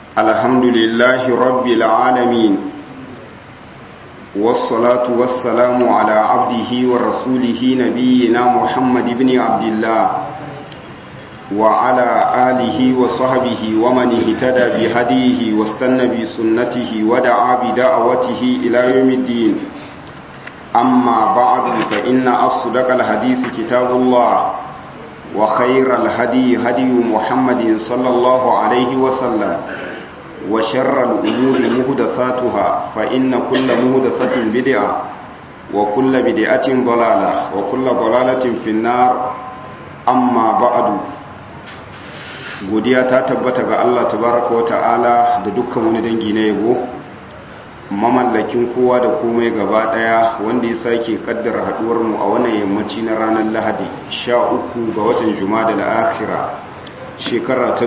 الحمد لله رب العالمين والصلاة والسلام على عبده ورسوله نبينا محمد بن عبد الله وعلى آله وصحبه ومن اهتدى بهديه واستنى بسنته ودعا بدعوته إلى يوم الدين أما بعد فإن أصدق الحديث كتاب الله وخير الهدي هدي محمد صلى الله عليه وسلم وشر الأمور مهدثاتها فإن كل مهدثة بدعة وكل بدعة ضلالة وكل ضلالة في النار أما بعد godiya ta tabbata ga Allah tabaraka wa ta'ala da dukkan wani dangi na yabo mamallakin kowa da komai gaba daya wanda ya sake kaddara haduwar mu a wannan yammaci na ranar Lahadi 13 ga watan Jumada al-Akhira shekara ta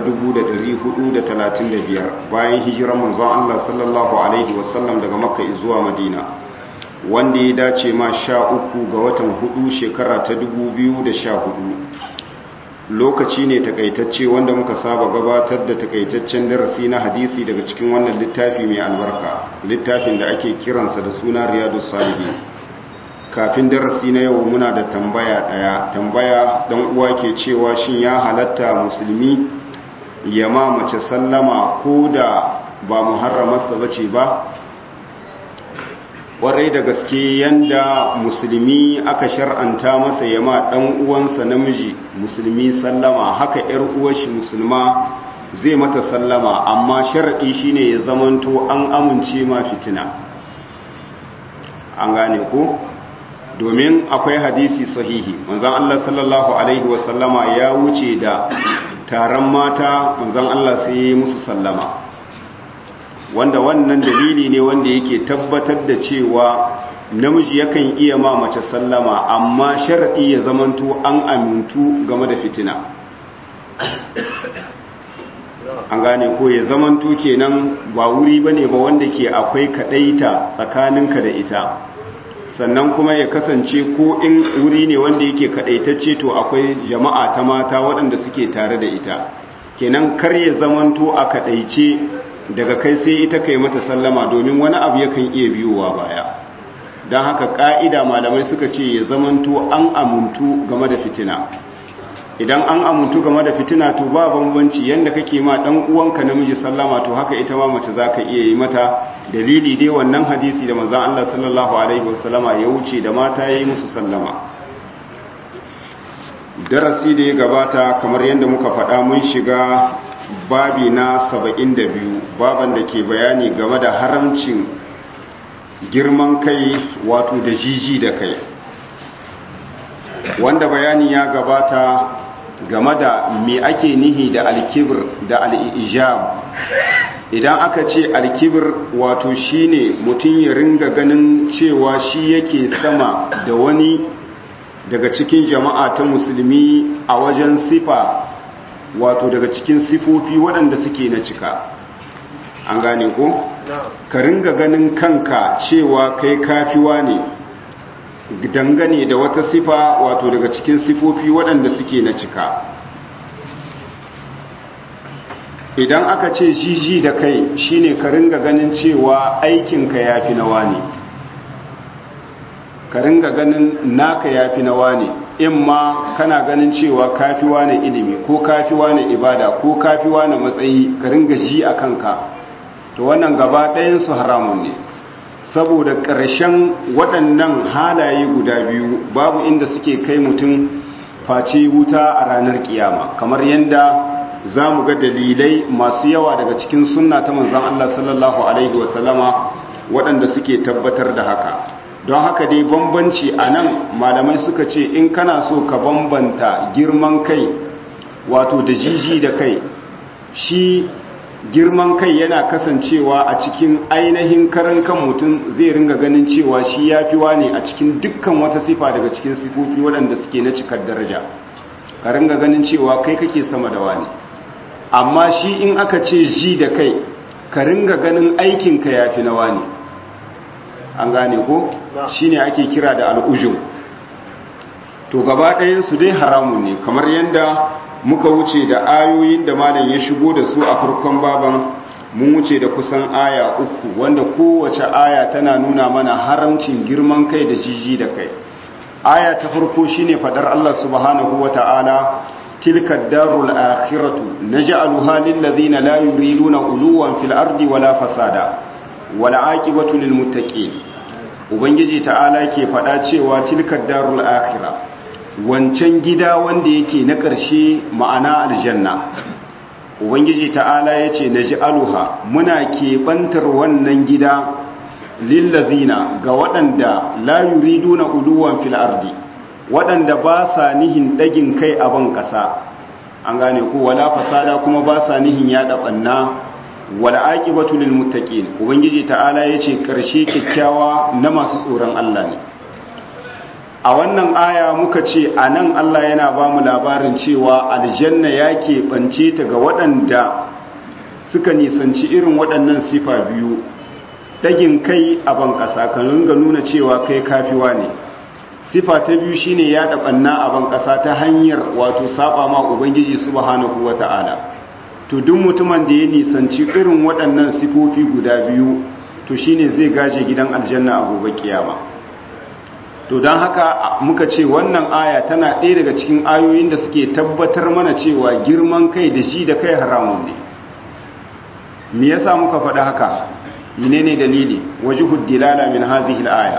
1435 bayan hijirar manzon Allah sallallahu alaihi wasallam daga Makka zuwa Madina wanda ya dace ma 13 ga watan 4 shekara ta 2014 lokaci ne takaitacce wanda muka saba gabatar da takaitaccen darasi na hadisi daga cikin wannan littafi mai albarka littafin da ake kiransa da suna riyadu salihin kafin darasi na yau muna da tambaya daya tambaya dan uwa ke cewa shin ya halatta musulmi ya ma mace sallama ko da ba muharramarsa bace ba kwarai da gaske yanda musulmi aka shar'anta masa yama dan uwansa namiji musulmi sallama haka yar uwarshi musulma zai mata sallama amma sharadi shine ya zamanto an amince ma fitina an gane ko domin akwai hadisi sahihi manzon Allah sallallahu alaihi wasallama ya wuce da taron mata manzon Allah sai ya yi musu sallama wanda wannan dalili ne wanda yake tabbatar da cewa namiji yakan iya ma mace sallama amma sharadi ya zamanto an amintu game da fitina an gane ko ya zamanto kenan ba wuri bane ba wanda ke akwai kadaita tsakaninka da ita sannan kuma ya kasance ko in wuri ne wanda yake kadaitacce to akwai jama'a ta mata waɗanda suke tare da ita kenan kar ya zamanto a kadaice daga kai sai ita kai mata sallama domin wani abu yakan iya biyowa baya don haka ƙa'ida malamai suka ce ya zamanto an amuntu game da fitina idan an amuntu game da fitina to ba bambanci yadda kake ma ɗan uwanka namiji sallama to haka ita ma mace za ka iya yi mata dalili dai wannan hadisi da manzan Allah sallallahu alaihi wasallama ya wuce da mata ya yi musu sallama darasi da ya gabata kamar yadda muka faɗa mun shiga babi na saba'in da biyu baban da ke bayani game da haramcin girman kai wato da jiji da kai wanda bayani ya gabata game da me ake nihi da alkibir da al'ijab idan aka ce alkibir wato shine mutum ya ringa ganin cewa shi yake sama da wani daga cikin jama'a ta musulmi a wajen sifa wato daga cikin sifofi waɗanda suke na cika an gane ko ka ringa ganin kanka cewa kai kafiwa ne dangane da wata sifa wato daga cikin sifofi waɗanda suke na cika idan aka ce jiji da kai shine ka ringa ganin cewa aikinka ya fi nawa ne ka ringa ganin naka ya fi nawa ne in ma kana ganin cewa kafiwa ne ilimi ko kafiwa ne ibada ko kafiwa ne matsayi ka ringa ji a kanka to wannan gaba ɗayansu haramun ne saboda ƙarshen waɗannan halaye guda biyu babu inda suke kai mutum face wuta a ranar kiyama kamar yadda za mu ga dalilai masu yawa daga cikin sunna ta manzan Allah sallallahu Alaihi wasallama waɗanda suke tabbatar da haka don haka dai bambanci a nan malamai suka ce in kana so ka bambanta girman kai wato da jiji da kai shi girman kai yana kasancewa a cikin ainihin karan kan mutum zai ringa ganin cewa shi ya fi wane a cikin dukkan wata sifa daga cikin sifofi waɗanda suke na cikar daraja ka ringa ganin cewa kai kake sama da wani amma shi in aka ce ji da kai ka ringa ganin aikinka ya fi na wani an gane ko shi ne ake kira da al'ujun to gaba ɗayansu dai haramun ne kamar yadda muka wuce da ayoyin da malam ya shigo da su a farkon baban mun wuce da kusan aya uku wanda kowace aya tana nuna mana haramcin girman kai da jiji da kai aya ta farko shine fadar Allah subhanahu wata'ala tilka darul akhiratu naj'aluha lil ladina la yuriduna uluwan fil ardi wala fasada wala aqibatu lil muttaqin ubangiji ta'ala ke fada cewa tilka darul akhirah wancan gida wanda yake na ƙarshe ma'ana aljanna ubangiji ta'ala ya ce na ji aluha muna keɓantar wannan gida lillazina ga waɗanda la yuridu na uluwan fil ardi waɗanda ba sa nihin ɗagin kai a ban ƙasa an gane ko wala fasada kuma ba sa nihin yaɗa ɓanna wala aqibatu lil muttaqin ubangiji ta'ala ya ce ƙarshe kyakkyawa na masu tsoron Allah ne a wannan aya muka ce a nan Allah yana ba mu labarin cewa aljanna ya keɓance ta ga waɗanda suka nisanci irin waɗannan sifa biyu ɗagin kai a ban ƙasa kan ringa nuna cewa kai kafiwa ne sifa ta biyu shine ya ɗaɓanna a ban ƙasa ta hanyar wato saba ma ubangiji subhanahu wata'ala to duk mutumin da ya nisanci irin waɗannan sifofi guda biyu to shine zai gaje gidan aljanna a gobe kiyama to don haka muka ce wannan aya tana ɗaya daga cikin ayoyin da suke tabbatar mana cewa girman kai da shi da kai haramun ne me yasa muka faɗi haka menene dalili wajhud dilala min hadhihi al-aya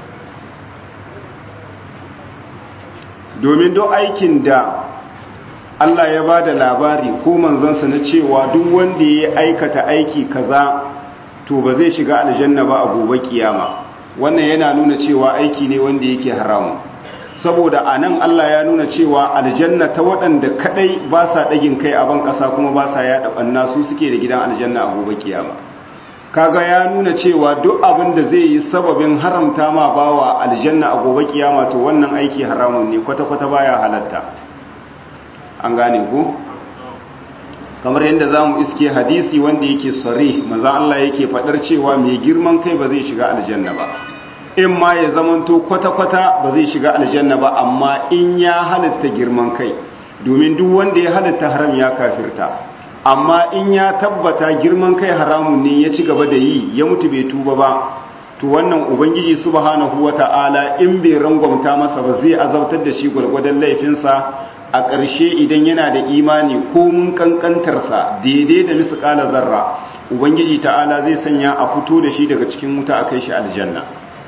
domin duk aikin da Allah ya bada labari ko manzansa na cewa duk wanda ya aikata aiki kaza to ba zai shiga aljanna ba a gobe kiyama wannan yana nuna cewa aiki ne wanda yake haramu saboda a nan Allah ya nuna cewa aljanna ta waɗanda kaɗai ba sa ɗagin kai a ban ƙasa kuma ba sa yaɗa ɓanna su suke da gidan aljanna a gobe kiyama kaga ya nuna cewa duk abin da zai yi sababin haramta ma bawa aljanna a gobe kiyama to wannan aiki haramun ne kwata-kwata baya halatta an gane ko kamar yadda za mu iske hadisi wanda yake sare maza Allah yake faɗar cewa mai girman kai ba zai shiga aljanna ba in ma ya zamanto kwata-kwata ba zai shiga aljanna ba amma in ya halitta girman kai domin duk wanda ya halitta haram ya kafirta amma in ya tabbata girman kai haramun ne ya ci gaba da yi ya mutu bai tuba ba to wannan ubangiji subhanahu wata'ala in bai rangwamta masa ba zai azabtar da shi gwargwadon laifinsa a ƙarshe idan yana da imani ko mun kankantarsa daidai da misƙala zarra ubangiji ta'ala zai sanya a fito da shi daga cikin wuta a kai shi aljanna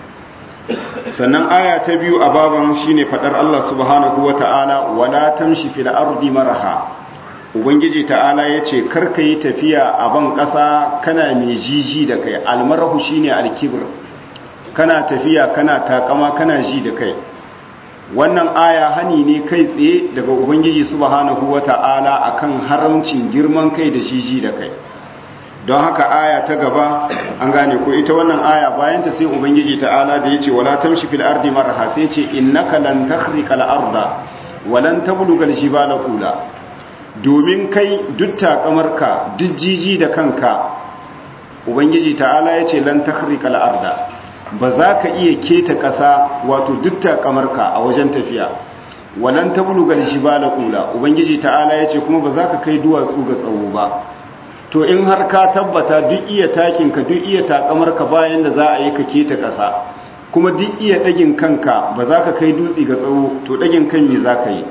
sannan aya ta biyu a baban shine fadar Allah subhanahu wata'ala wala tamshi fil ardi maraha ubangiji ta'ala yace karka yi tafiya a ban ƙasa kana mai jiji da kai almarahu shine alkibr kana tafiya kana takama kana ji da kai wannan aya hani ne kai tsaye daga ubangiji subhanahu wata'ala akan haramcin girman kai da jiji da kai don haka aya ta gaba an gane ko ita wannan aya bayan ta sai ubangiji ta'ala da yace wala tamshi fil ardi marha sai ce innaka lan takhriqa al arda wa lan tabluga al jibala qula domin kai duk takamarka duk jiji da kanka ubangiji ta'ala yace lan takhriqa al arda ba za ka iya keta ƙasa wato duk takamarka a wajen tafiya walan tabluga al jibala qula ubangiji ta'ala yace kuma ba za ka kai duwatsu ga tsawo ba to in har ka tabbata duk iya takinka duk iya takamarka bayan da za a yi ka keta ƙasa kuma duk iya ɗagin kanka ba za ka kai dutse ga tsawo to ɗagin kan me za ka yi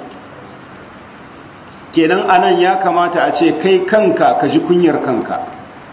kenan anan ya kamata a ce kai kanka ka ji kunyar kanka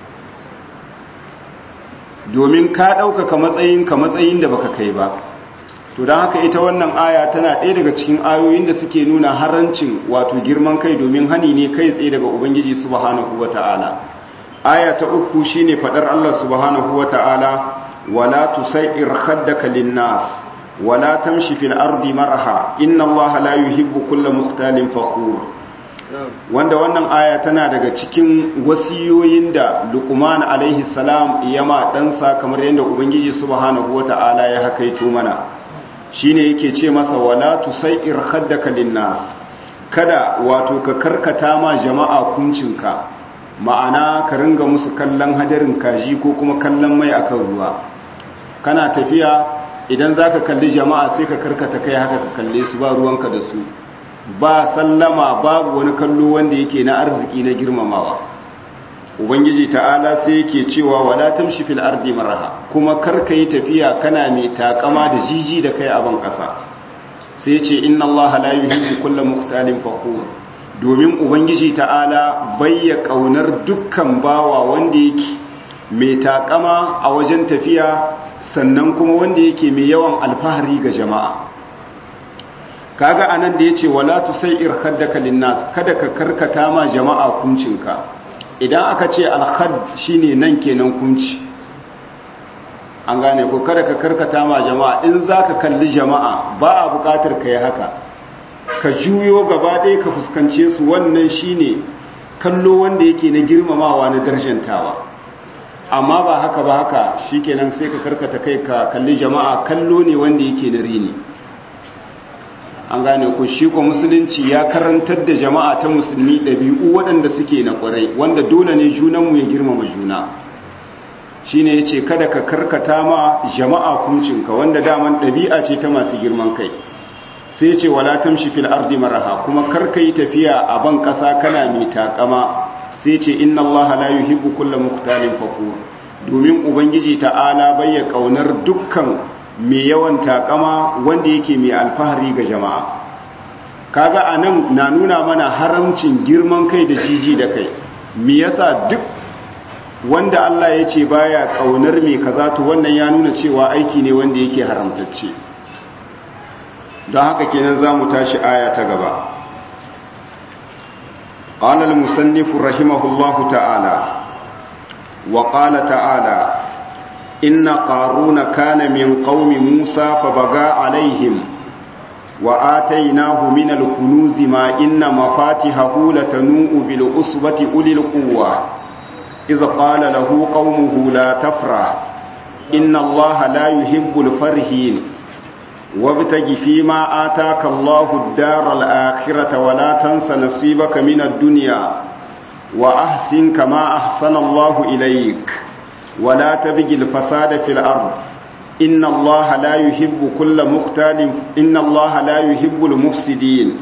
domin ka ɗaukaka matsayinka matsayin da baka kai ba to don haka ita wannan aya tana ɗaya daga cikin ayoyin da suke nuna harancin wato girman kai domin hani ne kai tsaye daga ubangiji subhanahu wata'ala aya ta uku shine fadar Allah subhanahu wata'ala wala tusair khaddaka linnas wala tamshi fil ardi maraha inna Allah la yuhibbu kulla mukhtalin fakhur wanda wannan aya tana daga cikin wasiyoyin da Luqman alaihi salam ya ma ɗansa kamar yadda ubangiji subhanahu wata'ala ya hakaito mana shine yake ce masa wala tusair khaddaka linnas kada wato ka karkata ma jama'a kuncinka ma'ana ka ringa musu kallon hadarin kaji ko kuma kallon mai akan ruwa kana tafiya idan zaka kalli jama'a sai ka karkata kai haka ka kalle su ba ruwanka da su ba sallama babu wani kallo wanda yake na arziki na girmamawa ubangiji ta'ala sai yake cewa wala tamshi fil ardi maraha kuma karka yi tafiya kana mai takama da jiji da kai abin ƙasa sai ce inna allaha la yuhibbu kulla mukhtalin fakhur domin ubangiji ta'ala bayya kaunar dukkan bawa wanda yake mai takama a wajen tafiya sannan kuma wanda yake mai yawan alfahari ga jama'a kaga anan da yace wala tusair khaddaka linnas kada ka karkata ma jama'a kuncinka idan aka ce alkhad shine nan kenan kunci an gane ko kada ka karkata ma jama'a in zaka kalli jama'a ba a bukatar kai haka ka juyo gaba ɗaya ka fuskance su wannan shine kallo wanda yake na girmamawa na darjantawa amma ba haka ba haka shikenan sai ka karkata kai ka kalli jama'a kallo ne wanda yake na rini an gane ku shi ko musulunci ya karantar da jama'a ta musulmi ɗabi'u waɗanda suke na ƙwarai wanda dole ne junanmu ya girmama juna shi ne ya ce kada ka karkata ma jama'a kuncinka wanda daman ɗabi'a ce ta masu girman kai sai ya ce wala tamshi fil ardi maraha kuma karka yi tafiya a ban ƙasa kana mai takama sai ce inna Allah la yuhibbu kulla muqtalin fakur domin ubangiji ta'ala bayya kaunar dukkan mai yawan takama wanda yake mai alfahari ga jama'a kaga anan na nuna mana haramcin girman kai da jiji da kai me yasa duk wanda Allah ya ce baya kaunar mai kaza to wannan ya nuna cewa aiki ne wanda yake haramtacce don haka kenan zamu tashi aya ta gaba قال المصنف رحمه الله تعالى وقال تعالى إن قارون كان من قوم موسى فبغى عليهم وآتيناه من الكنوز ما إن مفاتحه لتنوء بالأصبة أولي القوة إذ قال له قومه لا تفرح إن الله لا يحب الفرحين وابتغ فيما آتاك الله الدار الآخرة ولا تنس نصيبك من الدنيا وأحسن كما أحسن الله إليك ولا تبغ الفساد في الأرض إن الله لا يحب كل مختال إن الله لا يحب المفسدين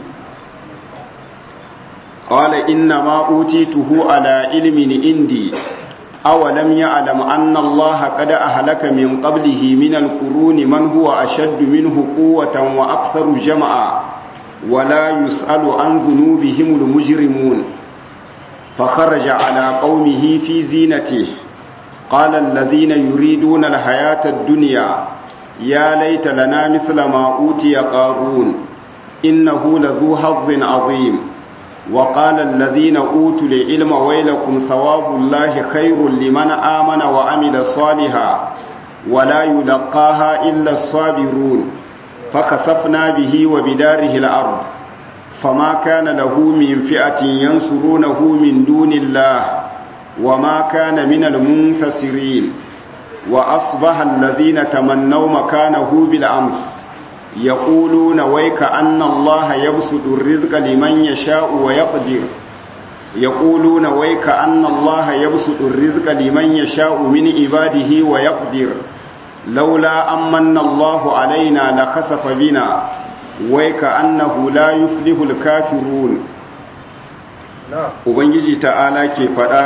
قال إنما أوتيته على علم عندي أولم يعلم أن الله قد أهلك من قبله من القرون من هو أشد منه قوة وأكثر جمعا ولا يسأل عن ذنوبهم المجرمون فخرج على قومه في زينته قال الذين يريدون الحياة الدنيا يا ليت لنا مثل ما أوتي قارون إنه لذو حظ عظيم وقال الذين أوتوا العلم ويلكم ثواب الله خير لمن آمن وعمل صالحا ولا يلقاها إلا الصابرون فكسفنا به وبداره الأرض فما كان له من فئة ينصرونه من دون الله وما كان من المنتصرين وأصبح الذين تمنوا مكانه بالأمس يقولون ويك أن الله يبسط الرزق لمن يشاء ويقدر يقولون ويك أن الله يبسط الرزق لمن يشاء من عباده ويقدر لولا أمن الله علينا لخسف بنا ويك أنه لا يفلح الكافرون Ubangiji ta'ala ke faɗa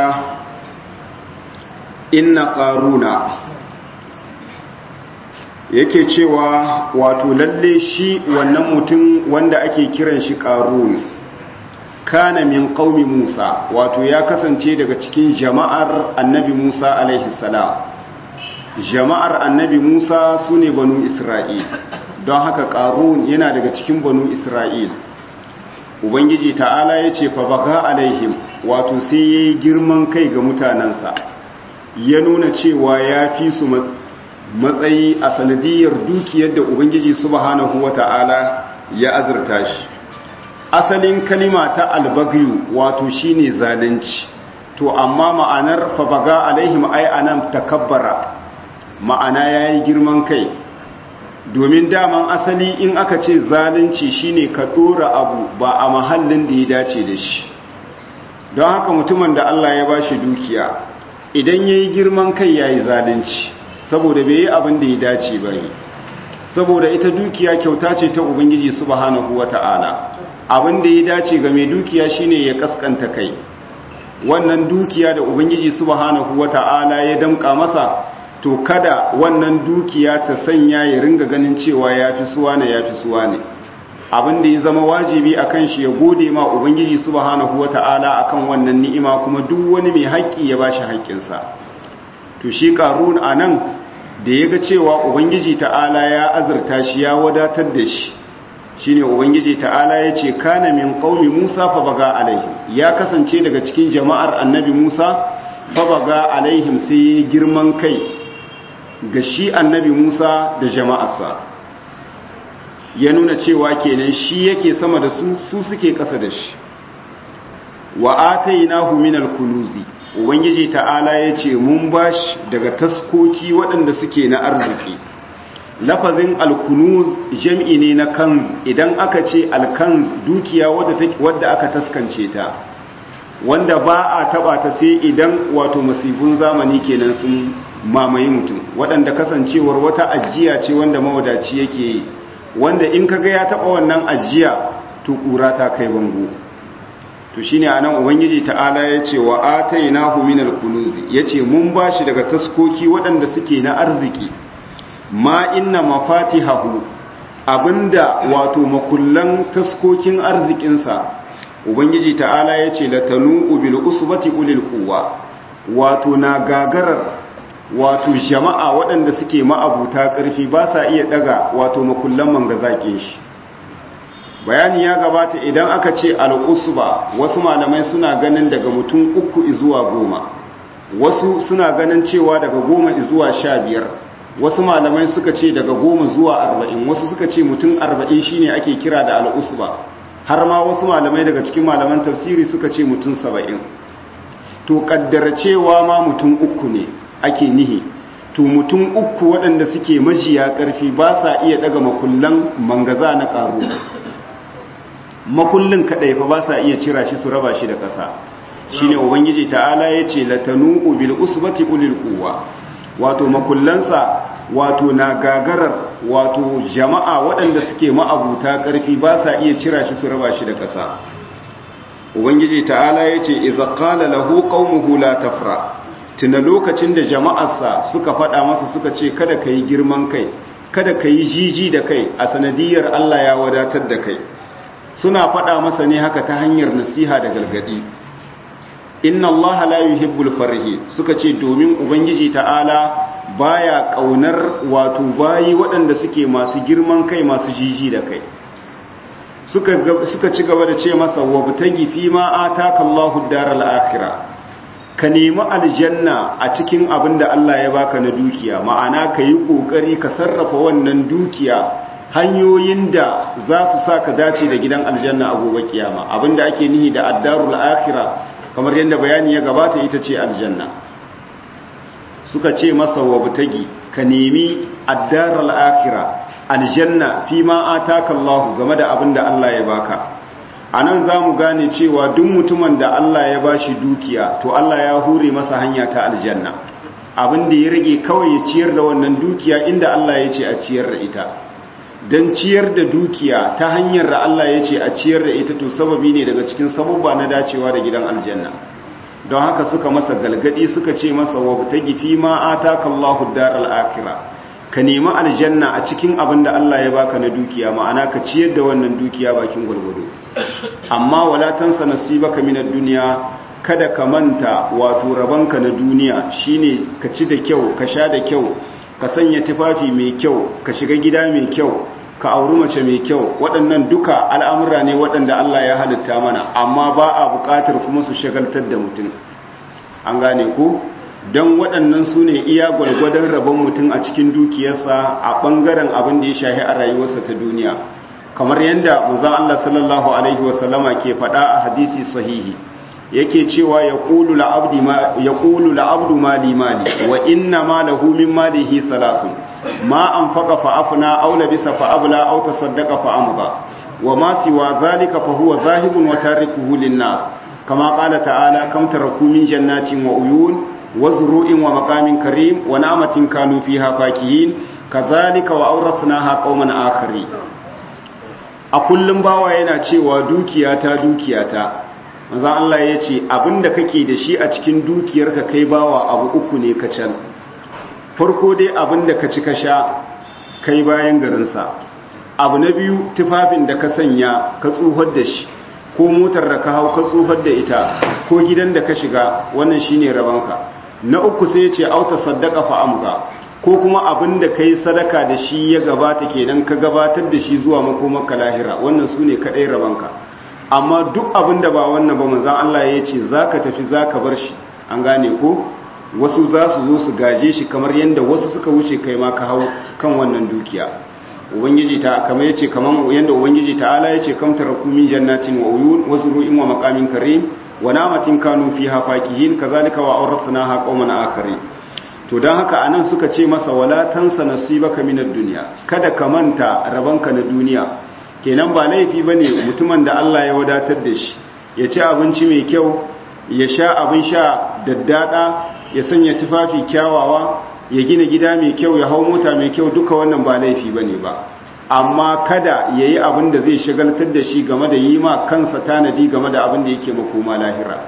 inna ƙaruna yake cewa wato lalle shi wannan mutum wanda ake kiran shi ƙarun kana min ƙaumi musa wato ya kasance daga cikin jama'ar annabi musa alaihi salam jama'ar annabi musa su ne banu isra'il don haka ƙarun yana daga cikin banu isra'il ubangiji ta'ala ya ce fabaka alaihim wato sai ya yi girman kai ga mutanensa ya nuna cewa ya fi su matsayi a sanadiyar dukiyar da ubangiji subhanahu wa ta'ala ya azurta shi asalin kalima ta albagyu wato shine zalunci to amma ma'anar fabaga alaihim ai anan takabbara ma'ana yayi girman kai domin daman asali in aka ce zalunci shine ka dora abu ba a mahallin da ya dace da shi don haka mutumin da Allah ya bashi dukiya idan yayi girman kai yayi zalunci saboda bai yi abin da ya dace ba ne saboda ita dukiya kyauta ce ta ubangiji subhanahu wata'ala abin da ya dace ga mai dukiya shine ya kaskanta kai wannan dukiya da ubangiji subhanahu wata'ala ya damka masa to kada wannan dukiya ta sanya ya ringa ganin cewa yafi suwa ne yafi suwa ne abin da ya zama wajibi akan shi ya gode ma ubangiji subhanahu wata'ala akan wannan ni'ima kuma duk wani mai haƙƙi ya bashi haƙƙinsa to shi qarun anan da yaga cewa ubangiji ta'ala ya azurta shi ya wadatar da shi shine ubangiji ta'ala yace kana min qaumi Musa fa baga alaihim ya kasance daga cikin jama'ar annabi Musa fa baga alaihim sai girman kai ga shi annabi Musa da jama'arsa ya nuna cewa kenan shi yake sama da su su suke kasa da shi wa atainahu minal kunuzi ubangiji ta'ala yace mun bashi daga taskoki waɗanda suke na arziki lafazin alkunuz jam'i ne na kanz idan aka ce alkanz dukiya wadda aka taskance ta wanda ba a taba ta sai idan wato masifin zamani kenan sun mamaye mutum waɗanda kasancewar wata ajiya ce wanda mawadaci yake yi wanda in kaga ya taba wannan ajiya to kura ta kai bango to shine anan ubangiji ta'ala ya ce wa atainahu minal kunuzi yace mun bashi daga taskoki waɗanda suke na arziki ma inna mafatihahu abinda wato makullan taskokin arzikinsa ubangiji ta'ala ya ce latanu bil usbati ulil quwwa wato na gagarar wato jama'a waɗanda suke ma'abuta ƙarfi ba sa iya daga wato makullan mangazakin shi bayani ya gabata idan aka ce al-usba wasu malamai suna ganin daga mutum uku zuwa goma wasu suna ganin cewa daga goma zuwa sha biyar wasu malamai suka ce daga goma zuwa arba'in wasu suka ce mutum arba'in shine ake kira da al'usba har ma wasu malamai daga cikin malaman tafsiri suka ce mutum saba'in to kaddara cewa ma mutum uku ne ake nihi to mutum uku waɗanda suke majiya ƙarfi ba sa iya daga makullan mangaza na ƙaru makullin kaɗai fa ba sa iya cira shi su raba shi da ƙasa shine ubangiji ta'ala ya ce latanu bil usbati ulil quwwa wato makullansa wato na gagarar wato jama'a waɗanda suke ma'abuta ƙarfi ba sa iya cira shi su raba shi da ƙasa ubangiji ta'ala ya ce iza qala lahu qaumuhu la tafra tuna lokacin da jama'arsa suka faɗa masa suka ce kada ka yi girman kai kada ka yi jiji da kai a sanadiyar Allah ya wadatar da kai suna faɗa masa ne haka ta hanyar nasiha da gargaɗi inna Allah la yuhibbul farihi suka ce domin ubangiji ta'ala baya kaunar wato bayi waɗanda suke masu girman kai masu jiji da kai suka suka ci gaba da ce masa wabtagi fi ma ataka Allahu daral akhirah ka nemi aljanna a cikin abin da Allah ya baka na dukiya ma'ana ka yi kokari ka sarrafa wannan dukiya hanyoyin da za su sa ka dace da gidan aljanna a gobe kiyama abinda ake nihi da addarul akhirah kamar yadda bayani ya gabata ita ce aljanna suka ce masa wabtagi ka nemi addaral akhira aljanna fi ma ataka Allah game da abin da Allah ya baka anan zamu gane cewa duk mutumin da Allah ya bashi dukiya to Allah ya hure masa hanya ta aljanna abin da ya rage kawai ya ciyar da wannan dukiya inda Allah ya ce a ciyar da ita don ciyar da dukiya ta hanyar da Allah ya ce a ciyar da ita to sababi ne daga cikin sababba na dacewa da gidan aljanna don haka suka masa galgadi suka ce masa wa ta gifi ma ataka Allahu daral akhirah ka nemi aljanna a cikin abin da Allah ya baka na dukiya ma'ana ka ciyar da wannan dukiya bakin gwargwado amma wala tansa nasibaka minad dunya kada ka manta wato rabanka na duniya shine ka ci da kyau ka sha da kyau ka sanya tufafi mai kyau ka shiga gida mai kyau ka auri mace mai kyau waɗannan duka al'amura ne waɗanda Allah ya halitta mana amma ba a buƙatar kuma su shagaltar da mutum an gane ko don waɗannan su ne iya gwargwadon rabon mutum a cikin dukiyarsa a ɓangaren abin da ya shahi a rayuwarsa ta duniya kamar yadda muzan Allah sallallahu alaihi wasallama ke faɗa a hadisi sahihi yake cewa ya ƙulu la'abdu mali mali wa inna ma lahu min malihi salasun ma an faƙa fa'afuna au labisa fa'abla au tasaddaqa fa'amza wa ma siwa zalika fa huwa zahibun wa tarikuhu lin-nas kama qala ta'ala kam taraku min jannatin wa uyun wa zuru'in wa maqamin karim wa na'matin kanu fiha fakihin kadhalika wa awrathnaha qauman akharin a kullum bawa yana cewa dukiyata dukiyata manzon Allah ya ce abinda kake da shi a cikin dukiyarka kai bawa abu uku ne kacal farko dai abinda ka ci ka sha kai bayan garinsa abu na biyu tufafin da ka sanya ka tsohar da shi ko motar da ka hau ka tsohar da ita ko gidan da ka shiga wannan shine rabanka na uku sai ya ce auta saddaka fa amga ko kuma abin da kai sadaka da shi ya gabata kenan ka gabatar da shi zuwa makomarka lahira wannan su ne kaɗai rabanka amma duk abin da ba wannan ba manzan Allah ya ce za ka tafi za ka bar shi an gane ko wasu za su zo su gaje shi kamar yadda wasu suka wuce kai ma ka hau kan wannan dukiya ubangiji ta kamar yace kamar yadda ubangiji ta'ala yace kam taraku min jannatin wa uyun wa zuru'in wa maqamin karim wa namatin kanu fiha fakihin kazalika wa awrathnaha qauman akharin to don haka anan suka ce masa wala tansa nasibaka minad dunya kada ka manta rabanka na duniya kenan ba laifi bane mutumin da Allah ya wadatar da shi ya ci abinci mai kyau ya sha abin sha daddada ya sanya tufafi kyawawa ya gina gida mai kyau ya hau mota mai kyau duka wannan ba laifi bane ba amma kada yayi abin da zai shagaltar da shi game da yi ma kansa tanadi game da abin da yake makoma lahira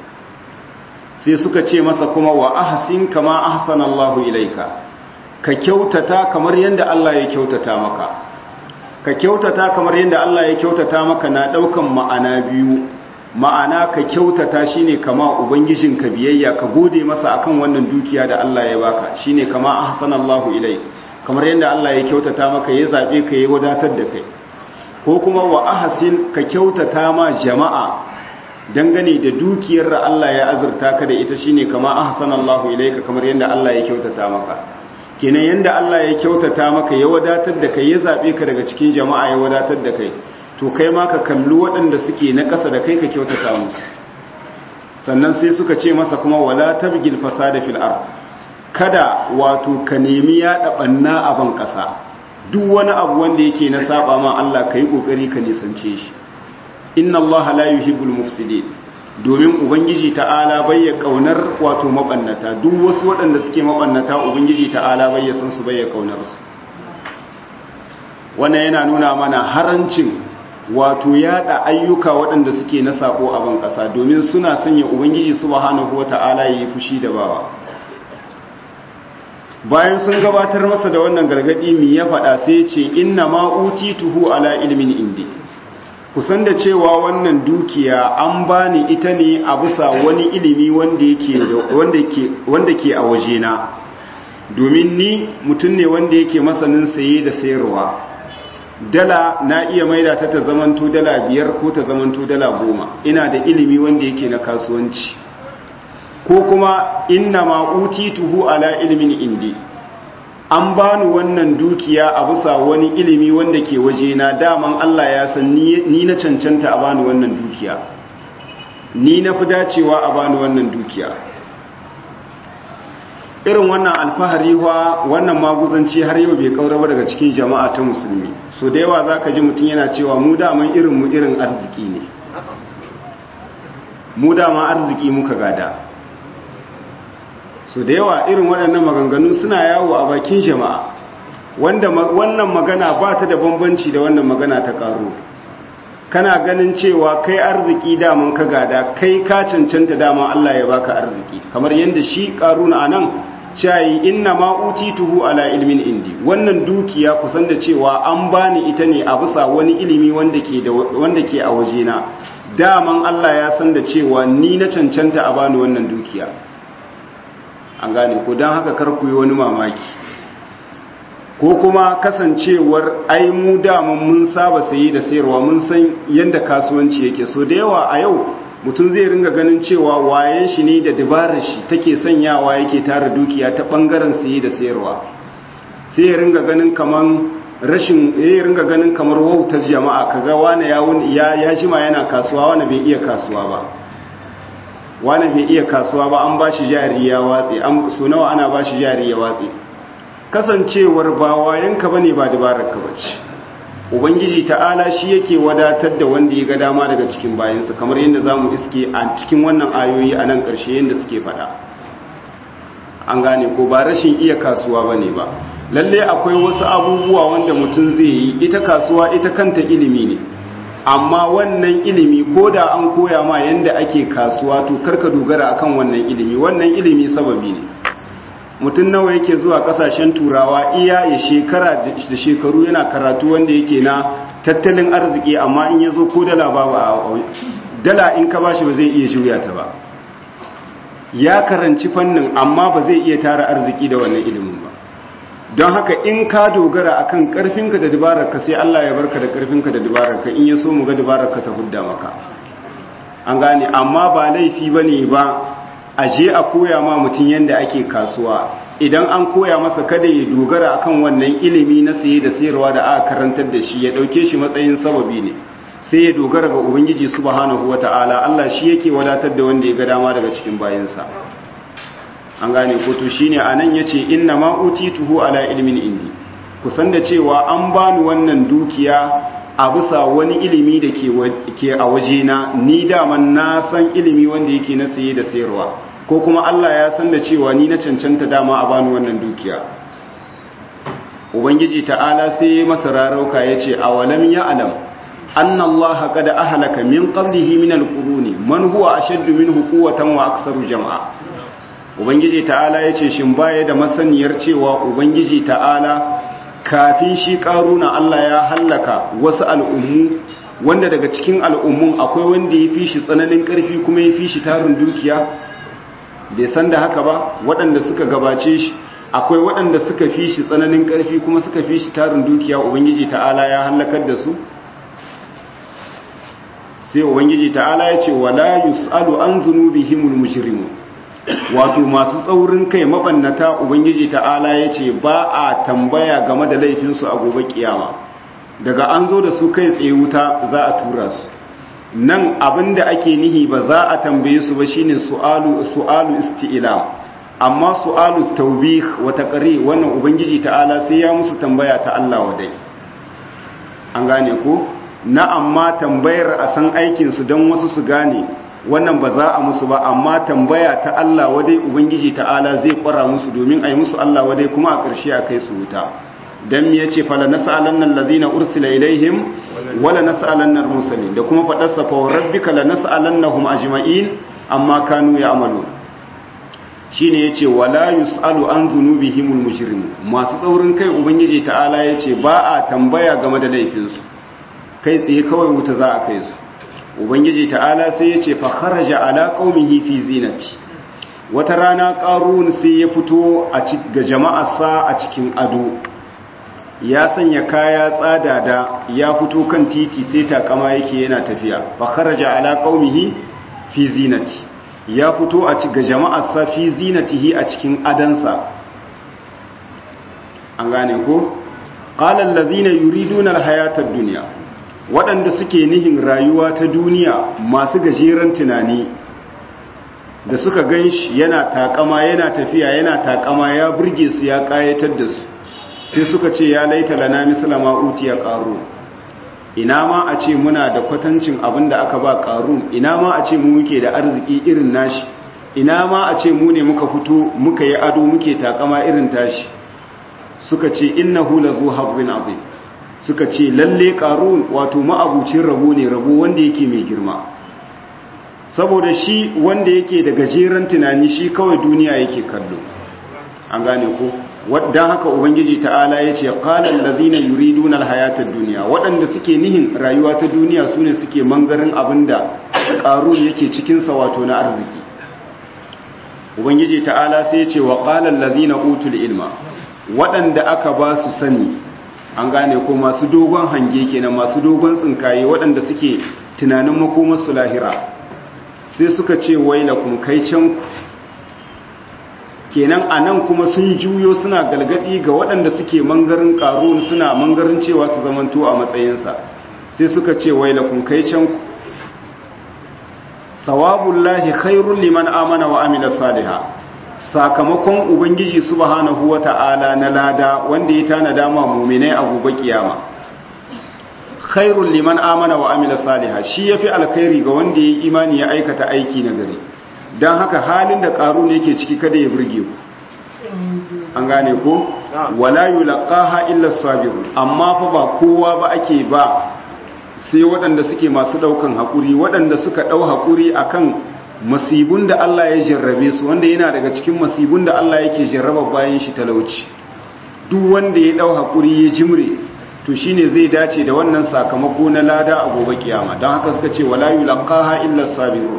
sai suka ce masa kuma wa ahsin kama ahsana Allahu ilaika ka kyautata kamar yanda Allah ya kyautata maka ka kyautata kamar yanda Allah ya kyautata maka na daukan ma'ana biyu ma'ana ka kyautata shine kama ubangijinka biyayya ka gode masa akan wannan dukiya da Allah ya baka shine kama ahsana Allahu ilaik kamar yanda Allah ya kyautata maka ya zabe ka ya wadatar da kai ko kuma wa ahsin ka kyautata ma jama'a dangane da dukiyar da Allah ya azurta ka da ita shine kama ahsanallahu ilayka kamar yanda Allah ya kyautata maka kenan yanda Allah ya kyautata maka ya wadatar da kai ya zabe ka daga cikin jama'a ya wadatar da kai to kai ma ka kalli waɗanda suke na ƙasa da kai ka kyautata musu sannan sai suka ce masa kuma wala tabgil fasada fil ard kada wato ka nemi ya dabanna a ban ƙasa duk wani abu wanda yake na saba ma Allah kai kokari ka nisance shi inna allaha la yuhibbul mufsidin domin ubangiji ta'ala bai ya kaunar wato mabannata duk wasu waɗanda suke mabannata ubangiji ta'ala bai ya san su bai ya kaunar su wannan yana nuna mana harancin wato yada ayyuka waɗanda suke na sako a ban ƙasa domin suna sanya ubangiji subhanahu wata'ala yayi fushi da bawa bayan sun gabatar masa da wannan gargadi mi ya faɗa sai ce inna ma utituhu ala ilmin indi kusan da cewa wannan dukiya an bani ita ne a bisa wani ilimi wanda ke a wajena domin ni mutum ne wanda yake masanin saye da sayarwa dala na iya maida ta ta zamanto dala biyar ko ta zamanto dala goma ina da ilimi wanda yake na kasuwanci ko kuma inna ma utituhu ala ilmin indi an bani wannan dukiya a bisa wani ilimi wanda ke waje na daman Allah ya san ni na cancanta a bani wannan dukiya ni na fi dacewa a bani wannan dukiya irin wannan alfahari wa wannan maguzanci har yau bai kaura ba daga cikin jama'a ta musulmi so da yawa zaka ji mutum yana cewa mu daman irin mu irin arziki ne mu dama arziki muka gada so da yawa irin waɗannan maganganu suna yawo a bakin jama'a wanda wannan magana ba ta da bambanci da wannan magana ta ƙaro kana ganin cewa kai arziki daman ka gada kai ka cancanta dama Allah ya baka arziki kamar yadda shi ƙaruna anan cayi inna ma utituhu ala ilmin indi wannan dukiya kusan da cewa an bani ita ne a bisa wani ilimi wanda ke da wanda ke a wajena daman Allah ya san da cewa ni na cancanta a bani wannan dukiya an gane ko don haka karku yi wani mamaki ko kuma kasancewar ai mu daman mun saba sayi da sayarwa mun san yadda kasuwanci yake so da yawa a yau mutum zai ringa ganin cewa wayen shi ne da dabarar shi take sanyawa yake tara dukiya ta bangaren sayi da sayarwa sai ya ringa ganin kaman rashin ya ringa ganin kamar wautar jama'a kaga wani ya ya jima yana kasuwa wani bai iya kasuwa ba wani bai iya kasuwa ba an ba shi jari ya watse so nawa ana ba shi jari ya watse kasancewar ba wayanka bane ba dabararka bace ubangiji ta'ala shi yake wadatar da wanda ya ga dama daga cikin bayansa kamar yadda zamu iske a cikin wannan ayoyi a nan ƙarshe yadda suke faɗa an gane ko ba rashin iya kasuwa bane ba lalle akwai wasu abubuwa wanda mutum zai yi ita kasuwa ita kanta ilimi ne amma wannan ilimi ko da an koya ma yanda ake kasuwa to karka dogara akan wannan ilimi wannan ilimi sababi ne mutum nawa yake zuwa kasashen turawa iya ya shekara da shekaru yana karatu wanda yake na tattalin arziki amma in ya zo ko dala babu a dala in ka bashi ba zai iya juya ta ba ya karanci fannin amma ba zai iya tara arziki da wannan ilimin ba don haka in ka dogara akan karfinka da dabararka sai Allah ya barka da karfinka da dabararka in ya so mu ga dabararka ta hudda maka an gane amma ba laifi bane ba a je a koya ma mutum yadda ake kasuwa idan an koya masa kada ya dogara akan wannan ilimi na saye da sayarwa da aka karantar da shi ya dauke shi matsayin sababi ne sai ya dogara ga ubangiji subhanahu wata'ala Allah shi yake wadatar da wanda ya ga dama daga cikin bayansa an gane ko to shine anan yace inna ma utituhu ala ilmin indi kusan da cewa an bani wannan dukiya a bisa wani ilimi da ke a wajena ni daman na san ilimi wanda yake na saye da sayarwa ko kuma Allah ya san da cewa ni na cancanta dama a bani wannan dukiya ubangiji ta'ala sai masa rarauka yace awalam ya alam anna Allah qad ahlaka min qablihi min alquruni man huwa ashaddu minhu quwwatan wa aktharu jam'a ubangiji ta'ala yace shin baya da masaniyar cewa ubangiji ta'ala kafin shi karuna Allah ya hallaka wasu al'ummu wanda daga cikin al'ummun akwai wanda ya fi shi tsananin ƙarfi kuma ya fi shi tarin dukiya bai san da haka ba waɗanda suka gabace shi akwai waɗanda suka fi shi tsananin ƙarfi kuma suka fi shi tarin dukiya ubangiji ta'ala ya hallakar da su sai ubangiji ta'ala ya ce wala yus'alu an zunubihimul mujrimun wato masu tsaurin kai mabannata ubangiji ta'ala ya ce ba a tambaya game da laifinsu a gobe kiyama daga an zo da su kai tsaye wuta za a tura su nan abinda ake nihi ba za a tambaye su ba shine su'alu su'alu isti'lam amma su'alu tawbih wa taqri wannan ubangiji ta'ala sai ya musu tambaya ta Allah wadai an gane ko na amma tambayar a san aikin su don wasu su gane wannan ba za a musu ba amma tambaya ta Allah wadai ubangiji ta'ala zai kwara musu domin a yi musu Allah wadai kuma a ƙarshe a kai su wuta dan me yace fala nas'alanna allazina ursila ilaihim wala nas'alanna al-mursalin da kuma fadar sa fa rabbika la nas'alannahum ajma'in amma kanu ya'malun shine yace wala yus'alu an dhunubihimul mujrimun masu tsaurin kai ubangiji ta'ala yace ba a tambaya game da laifinsu kai tsaye kawai wuta za a kai su ubangiji ta'ala sai ya ce fa kharaja ala qaumihi fi zinati wata rana qarun sai ya fito a ga jama'arsa a cikin ado ya sanya kaya tsada da ya fito kan titi sai takama yake yana tafiya fa kharaja ala qaumihi fi zinati ya fito a ga jama'arsa fi zinatihi a cikin adansa an gane ko qala allazina yuriduna alhayata ad-dunya waɗanda suke nihin rayuwa ta duniya masu gajeren tunani da suka gan shi yana takama yana tafiya yana takama ya burge su ya ƙayatar da su sai suka ce ya laita lana misalama utiya ƙaru ina ma a ce muna da kwatancin abin da aka ba ƙaru ina ma a ce mu muke da arziki irin nashi ina ma a ce mu ne muka fito muka yi ado muke takama irin tashi suka ce innahu lazu hazzin azim suka ce lalle ƙarun wato ma'abucin rabo ne rabo wanda yake mai girma saboda shi wanda yake da gajeren tunani shi kawai duniya yake kallo an gane ko don haka ubangiji ta'ala ya ce ƙalar lazina yuridun alhayatar duniya waɗanda suke nihin rayuwa ta duniya su ne suke mangarin abin da ƙarun yake cikinsa wato na arziki ubangiji ta'ala sai ya ce wa ƙalar lazina utul ilma waɗanda aka ba su sani an gane ko masu dogon hange kenan masu dogon tsinkaye waɗanda suke tunanin makomarsu lahira sai suka ce wailakum kai can ku kenan a nan kuma sun juyo suna galgadi ga waɗanda suke mangarin ƙarun suna mangarin cewa su zamanto a matsayinsa sai suka ce wailakum kai can ku sawabullahi khairul liman amana wa amila salihah sakamakon ubangiji subhanahu wata'ala na lada wanda ya tanada ma mu'minai a gobe kiyama khairul liman amana wa amila salihah shi yafi alkhairi ga wanda ya imani ya aikata aiki na gari dan haka halin da qarun yake ciki kada ya burge ku an gane ko wala yulqaha illa sabirun amma fa ba kowa ba ake ba sai waɗanda suke masu ɗaukan haƙuri waɗanda suka ɗau haƙuri akan masibun da Allah ya jarrabe su wanda yana daga cikin masibun da Allah yake jarraba bayan shi talauci duk wanda ya ɗau haƙuri ya jimre to shine zai dace da wannan sakamako na lada a gobe kiyama don haka suka ce wala yulqaha illa sabirun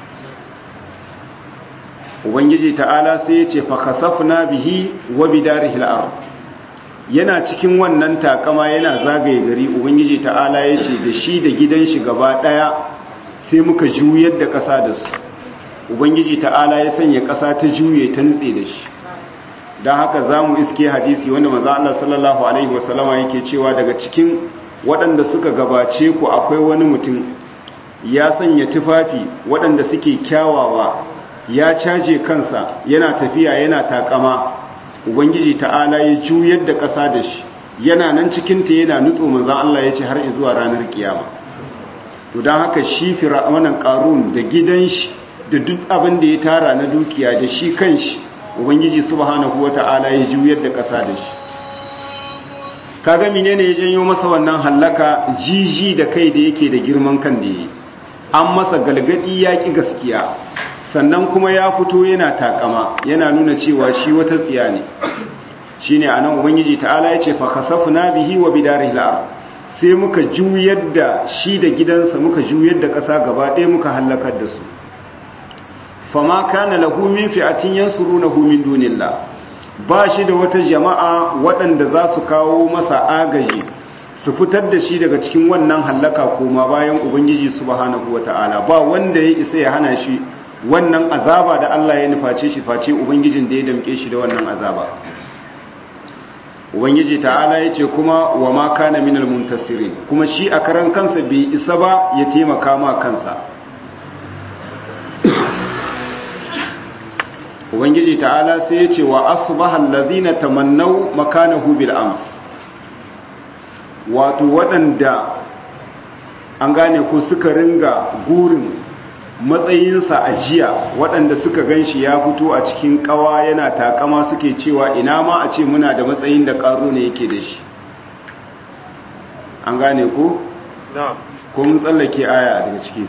ubangiji ta'ala sai ya ce fa khasafna bihi wa bidarihi al-ard yana cikin wannan takama yana zagaye gari ubangiji ta'ala ya ce da shi da gidan shi gaba daya sai muka juyar da ƙasa da su ubangiji ta'ala ya sanya ƙasa ta juye ta nutse da shi don haka za mu iske hadisi wanda maza Allah sallallahu Alaihi wasallama yake cewa daga cikin waɗanda suka gabace ku akwai wani mutum ya sanya tufafi waɗanda suke kyawawa ya caje kansa yana tafiya yana takama ubangiji ta'ala ya juyar da ƙasa da shi yana nan cikinta yana nutso maza Allah ya ce har zuwa ranar kiyama to don haka shi fir'aunan ƙarun da gidan shi da duk abin da ya tara na dukiya da shi kan shi ubangiji subhanahu wata'ala ya juyar da ƙasa da shi kaga menene ya janyo masa wannan hallaka jiji da kai da yake da girman kan da yi an masa galgadi ya ki gaskiya sannan kuma ya fito yana takama yana nuna cewa shi wata tsiya ne shine anan ubangiji ta'ala ya ce fa khasafna bihi wa bidarihi al sai muka juyar da shi da gidansa muka juyar da ƙasa gaba ɗaya muka hallakar da su fama kana lahu min fi'atin yansurunahu min dunillah ba shi da wata jama'a waɗanda za su kawo masa agaji su fitar da shi daga cikin wannan hallaka koma bayan ubangiji subhanahu wata'ala ba wanda ya isa ya hana shi wannan azaba da Allah ya nuface shi face ubangijin da ya damke shi da wannan azaba ubangiji ta'ala ya ce kuma wa ma kana minal muntasirin kuma shi a karan kansa bai isa ba ya taimaka ma kansa ubangiji ta'ala sai ya ce wa asbahal ladina tamannaw makanahu bil ams wato waɗanda an gane ko suka ringa gurin matsayinsa a jiya waɗanda suka ganshi ya fito a cikin ƙawa yana takama suke cewa ina ma a ce muna da matsayin da ƙaro ne yake da shi an gane ko? ko mun tsallake aya daga ciki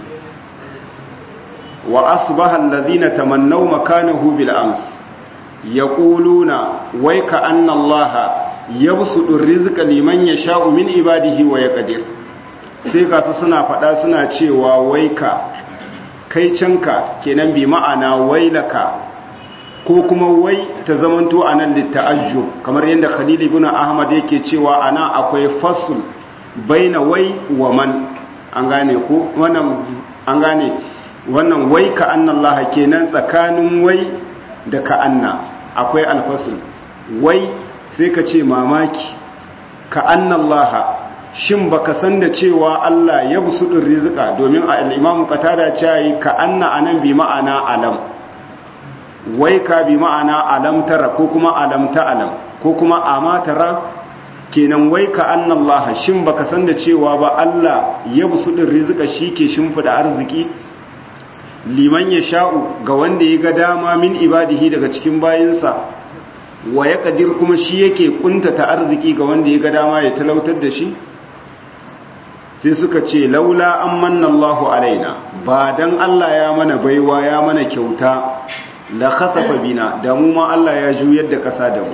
wa asbaha alladhina tamannaw makanahu bil ams yaquluna wayka anna allaha yabsutu rizqa liman yasha'u min ibadihi wa yaqdir sai ga su suna fada suna cewa waika kai canka kenan bi ma'ana wailaka ko kuma wai ta zamanto anan litta'ajjub kamar yadda Khalil ibn Ahmad yake cewa ana akwai fasl baina wai wa man an gane ko wannan an gane wannan wai ka annallaha kenan tsakanin wai da ka anna akwai alfasul wai sai ka ce mamaki ka annallaha shin baka san da cewa Allah ya busudin rizika domin al-imamu qatada cewa ka anna anan bi ma'ana alam wai ka bi ma'ana alam tara ko kuma alam ta alam ko kuma ama tara kenan wai ka annallaha shin baka san da cewa ba Allah ya busudin rizika shike shimfida arziki liman ya sha'u ga wanda ya ga dama min ibadihi daga cikin bayinsa wa ya kadir kuma shi yake kuntata arziki ga wanda ya ga dama ya talautar da shi sai suka ce laula an manna Allahu alaina ba dan Allah ya mana baiwa ya mana kyauta la khasafa bina da mu ma Allah ya juyar da kasa da mu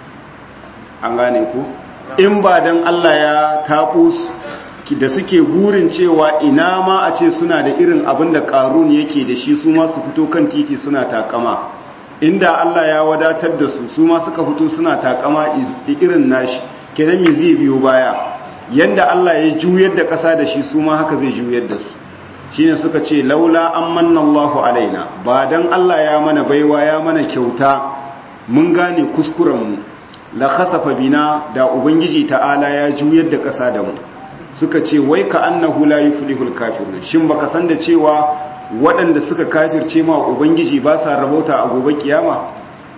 an gane ku in ba dan Allah ya taɓo da suke gurin cewa ina ma a ce suna da irin abin da ƙarun yake da shi su ma su fito kan titi suna takama inda Allah ya wadatar da su su ma suka fito suna takama irin nashi kenan me zai biyo baya yanda Allah ya juyar da ƙasa da shi su ma haka zai juyar da su shine suka ce laula an manna Allahu alaina ba dan Allah ya mana baiwa ya mana kyauta mun gane kuskuren mu la khasafa bina da ubangiji ta'ala ya juyar da ƙasa da mu suka ce wai ka annahu la yuflihul kafirun shin baka san da cewa waɗanda suka kafirce ma ubangiji ba sa rabauta a gobe kiyama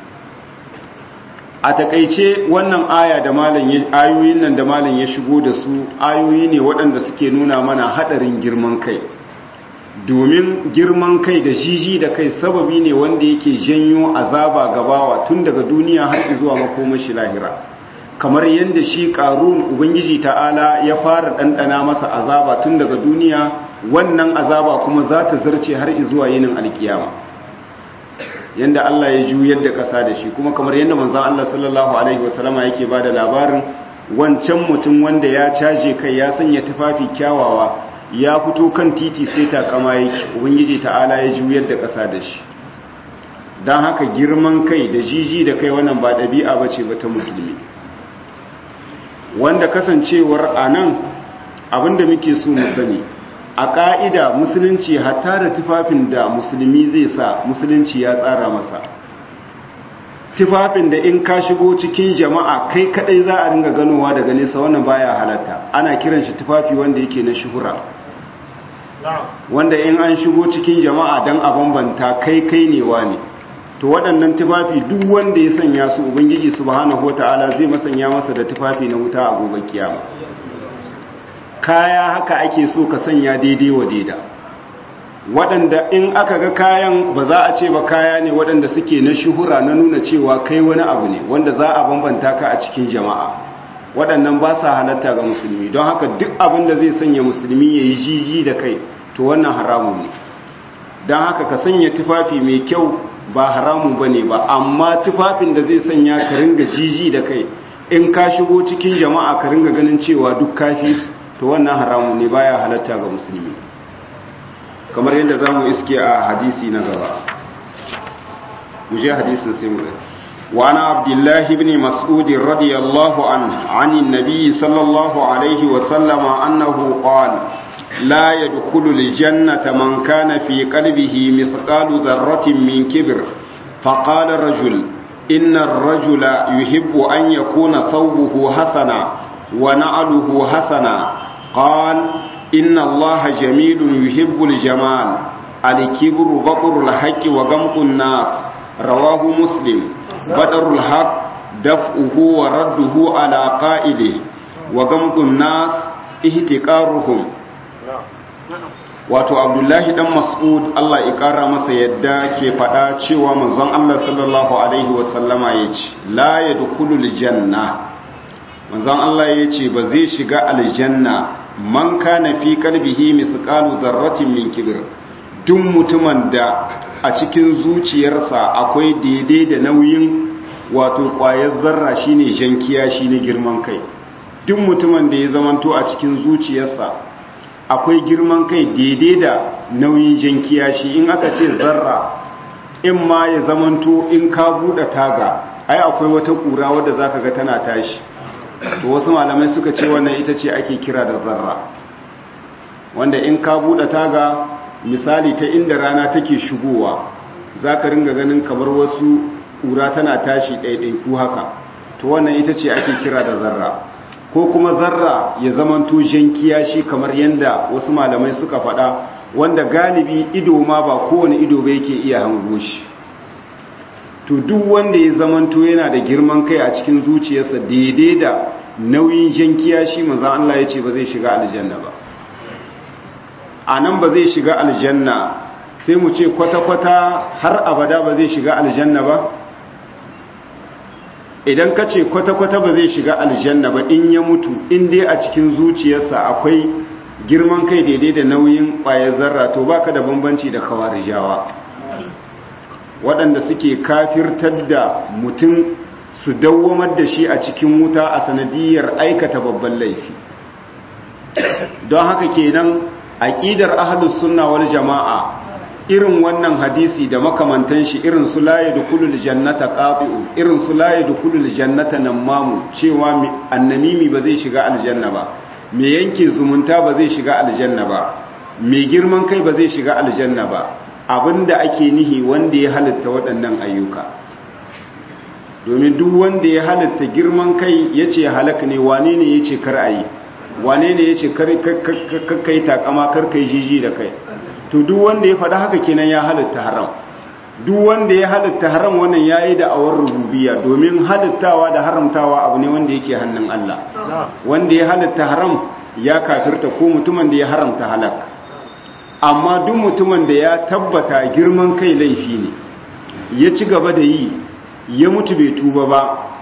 a takaice wannan aya da malam ayoyin nan da malam ya shigo da su ayoyi ne waɗanda suke nuna mana hadarin girman kai domin girman kai da jiji da kai sababi ne wanda yake janyo azaba gabawa tun daga duniya har zuwa makomashi lahira kamar yadda shi ƙarun ubangiji ta'ala ya fara ɗanɗana masa azaba tun daga duniya wannan azaba kuma za ta zarce har zuwa yinin alkiyama yadda Allah ya juyar da ƙasa da shi kuma kamar yadda manzan Allah sallallahu alaihi wasallama yake ba da labarin wancan mutum wanda ya caje kai ya sanya tufafi kyawawa ya fito kan titi sai takama yake ubangiji ta'ala ya juyar da ƙasa da shi don haka girman kai da jiji da kai wannan ba ɗabi'a ba ce ba ta musulmi wanda kasancewar a nan abinda muke so mu sani a ƙa'ida musulunci hatta da tufafin da musulmi zai sa musulunci ya tsara masa tufafin da in ka shigo cikin jama'a kai kadai za a ringa ganowa daga nesa wannan baya halatta ana kiran shi tufafi wanda yake na shuhura wanda in an shigo cikin jama'a don a bambanta kai kai ne ne to waɗannan tufafi duk wanda ya sanya su ubangiji subhanahu wata'ala zai masanya masa da tufafi na wuta a gobe kiyama kaya haka ake so ka sanya daidai wa daida waɗanda in aka ga kayan ba za a ce ba kaya ne waɗanda suke na shuhura na nuna cewa kai wani abu ne wanda za a bambanta ka a cikin jama'a waɗannan ba sa halatta ga musulmi don haka duk abin da zai sanya musulmi ya yi jiji da kai to wannan haramun ne don haka ka sanya tufafi mai kyau ba haramun ba ne ba amma tufafin da zai sanya ka ringa jiji da kai in ka shigo cikin jama'a ka ringa ganin cewa duk kafi to wannan haramun ne baya halatta ga musulmi kamar yadda za mu iske a hadisi na gaba mu je hadisin sai mu gani وعن عبد الله بن مسعود رضي الله عنه عن النبي صلى الله عليه وسلم أنه قال لا يدخل الجنة من كان في قلبه مثقال ذرة من كبر فقال رجل إن الرجل يحب أن يكون ثوبه حسنا ونعله حسنا قال إن الله جميل يحب الجمال الكبر بطر الحق وغمط الناس رواه مسلم بدر الحق دفعه ورده على قائله وغمط الناس اهتكارهم wato abdullahi dan mas'ud Allah ya kara masa yadda ke fada cewa manzon Allah sallallahu alaihi wasallama yace la yadkhulul janna manzon Allah yace ba zai shiga aljanna man kana fi qalbihi mithqalu dharratin min kibr duk mutumin da a cikin zuciyarsa akwai daidai da nauyin wato ƙwayar zarra shine jankiya shine girman kai duk mutumin da ya zamanto a cikin zuciyarsa akwai girman kai daidai da nauyin jankiya shi in aka ce zarra in ma ya zamanto in ka buɗe taga ai akwai wata ƙura wadda zaka ga tana tashi to wasu malamai suka ce wannan ita ce ake kira da zarra wanda in ka buɗe taga misali ta inda rana take shigowa za ka ringa ganin kamar wasu ƙura tana tashi ɗaiɗaiku haka to wannan ita ce ake kira da zarra ko kuma zarra ya zamanto jan kiyashi kamar yadda wasu malamai suka faɗa wanda galibi ido ma ba kowane ido ba yake iya hango shi to duk wanda ya zamanto yana da girman kai a cikin zuciyarsa daidai da nauyin jan kiyashi maza Allah ya ce ba zai shiga aljanna ba a nan ba zai shiga aljanna sai mu ce kwata-kwata har abada ba zai shiga aljanna ba idan ka ce kwata-kwata ba zai shiga aljanna ba in ya mutu in dai a cikin zuciyarsa akwai girman kai daidai da nauyin ƙwayar zarra to baka da bambanci da kawarijawa waɗanda suke kafirtar da mutum su dawwamar da shi a cikin wuta a sanadiyar aikata babban laifi don haka kenan aqidar ahlus sunna wal jamaa irin wannan hadisi da makamantan shi irin su la yadkhulul jannata qati'u irin su la yadkhulul jannata namamu cewa annamimi ba zai shiga aljanna ba me yanke zumunta ba zai shiga aljanna ba me girman kai ba zai shiga aljanna ba abinda ake nihi wanda ya halitta waɗannan ayyuka domin duk wanda ya halitta girman kai yace halak ne wane ne yace kar ayi wane ne ya ce kai takama karkai jiji da kai to duk wanda ya faɗa haka kenan ya halitta haram duk wanda ya halitta haram wannan ya yi da'awar rububiya domin halittawa da haramtawa abu ne wanda yake hannun Allah wanda ya halitta haram ya kafirta ko mutumin da ya haramta halak amma duk mutumin da ya tabbata girman kai laifi ne ya ci gaba da yi ya mutu bai tuba ba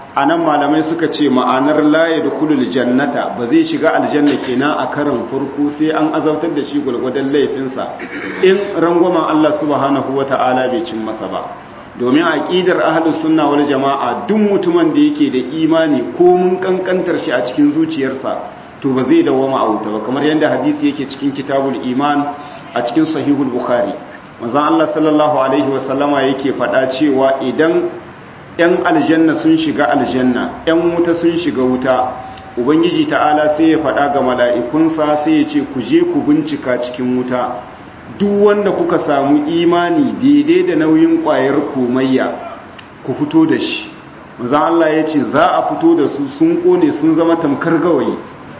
anan malamai suka ce ma'anar la yadkhulul jannata ba zai shiga aljanna kenan a karin farko sai an azabtar da shi gulgudan laifinsa in rangwamen Allah subhanahu wata'ala bai cin masa ba domin aqidar ahlus sunna wal jama'a duk mutumin da yake da imani ko mun kankantar shi a cikin zuciyarsa to ba zai dawoma a wuta ba kamar yadda hadisi yake cikin kitabul iman a cikin sahihul bukhari manzon Allah sallallahu alaihi wasallama yake faɗa cewa idan ‘yan aljanna sun shiga aljanna, ‘yan wuta sun shiga wuta, Ubangiji ta'ala sai ya faɗa ga mala'ikunsa sai ya ce, ku je ku bincika cikin wuta, duk wanda kuka samu imani daidai da nauyin ƙwayar komayya, ku fito da shi. Maza Allah ya ce, za a fito da su sun ƙone sun zama tamkar gawayi,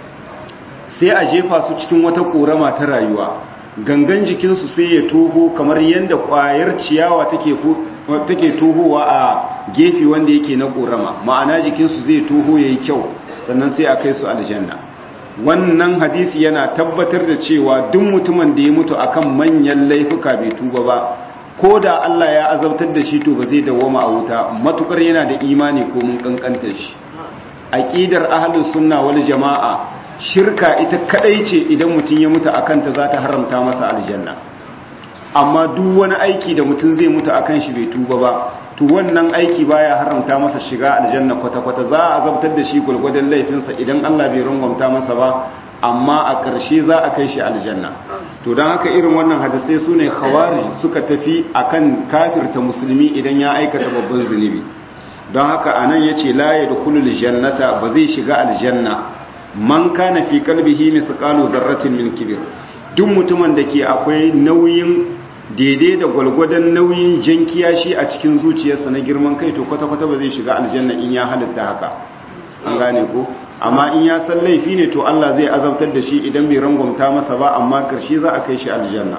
sai a jefa su cikin wata ƙorama ta rayuwa. Gangan jikinsu sai ya toho kamar yadda ƙwayar ciyawa take take tohowa a gefe wanda yake na ƙorama ma'ana jikinsu zai toho ya yi kyau sannan sai a kai su aljanna wannan hadisi yana tabbatar da cewa duk mutumin da ya mutu akan manyan laifuka bai tuba ba ko da Allah ya azabtar da shi to ba zai dawoma a wuta matukar yana da imani ko mun kankanta shi aqidar ahlus sunna wal jamaa shirka ita kadai ce idan mutum ya mutu akan ta za ta haramta masa aljanna amma duk wani aiki da mutum zai mutu akan shi bai tuba ba to wannan aiki baya haramta masa shiga aljanna kwata-kwata za a azabtar da shi gulgwadon laifinsa idan Allah bai rangwamta masa ba amma a ƙarshe za a kai shi aljanna to don haka irin wannan hadisai su ne khawarij suka tafi akan kafirta musulmi idan ya aikata babban zunubi don haka anan yace la yadkhulul jannata ba zai shiga aljanna man kana fi qalbihi misqalu dharratin min kibir duk mutumin da ke akwai nauyin daidai da gwalgwadon nauyin jan kiyashi a cikin zuciyarsa na girman kai to kwata-kwata ba zai shiga aljanna in ya halitta haka an gane ko amma in ya san laifi ne to Allah zai azabtar da shi idan bai rangwamta masa ba amma karshe za a kai shi aljanna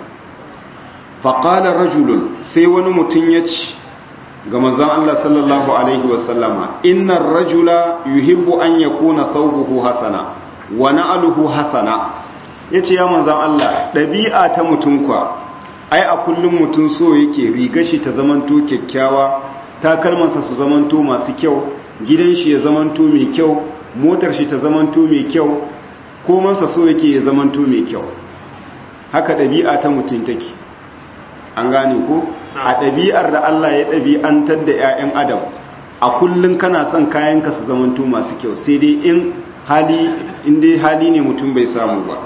faƙalar rajulun sai wani mutum ya ci ga manzan Allah sallallahu alaihi wasallama innar rajula yuhibbu an yakuna thawbuhu hasana wa na'luhu hasana yace ya manzan Allah ɗabi'a ta mutum kwa ai a kullum mutum so yake riga shi ta zamanto kyakkyawa takalmansa su zamanto masu kyau gidan shi ya zamanto mai kyau motar shi ta zamanto mai kyau komansa so yake ya zamanto mai kyau haka ɗabi'a ta mutum take an gane ko a ɗabi'ar da Allah ya ɗabi'antar da 'ya'yan adam a kullum kana son kayanka su zamanto masu kyau sai dai in hali in dai hali ne mutum bai samu ba